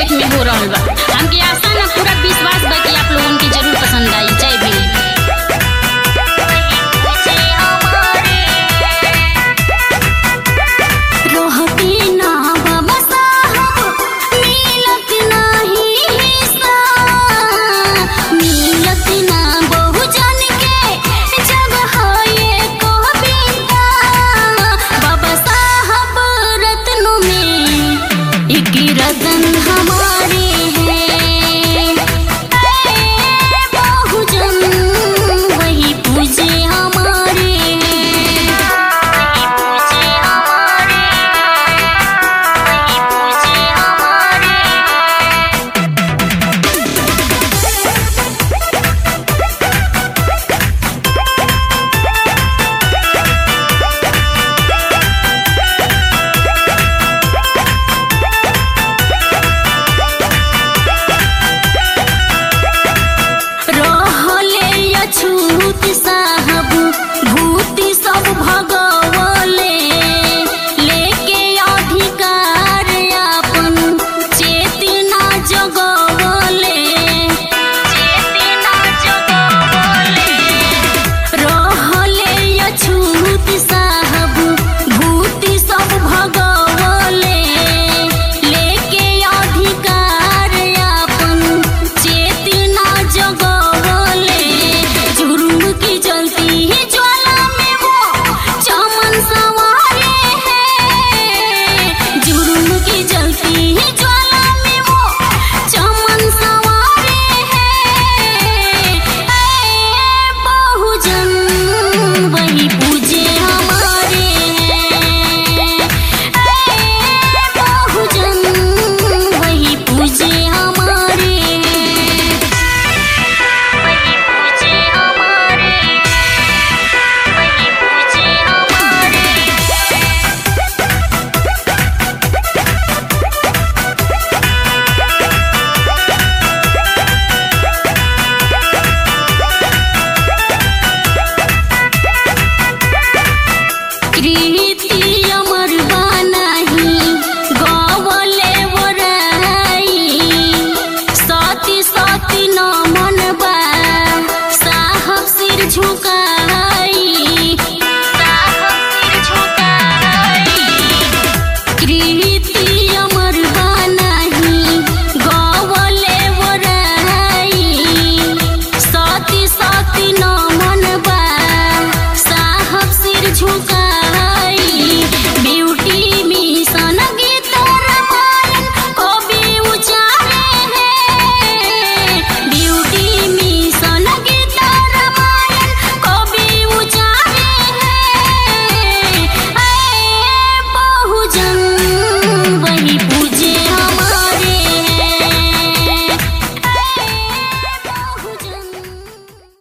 debt में हो रहल बा हमके आशा ना पूरा विश्वास बा कि आप लोगन के जरूर पसंद आई जय भीम रहती ना बाबा साहब मिलत नाही हिस्सा मिलत ना बहुजन के जगह ये कविता बाबा साहब रत्नों में एक रतन हमारे हैं ऐ बहुजन वही पूजे हमारे हैं पूजे हमारे वही पूजे हमारे रहले अछूत साहब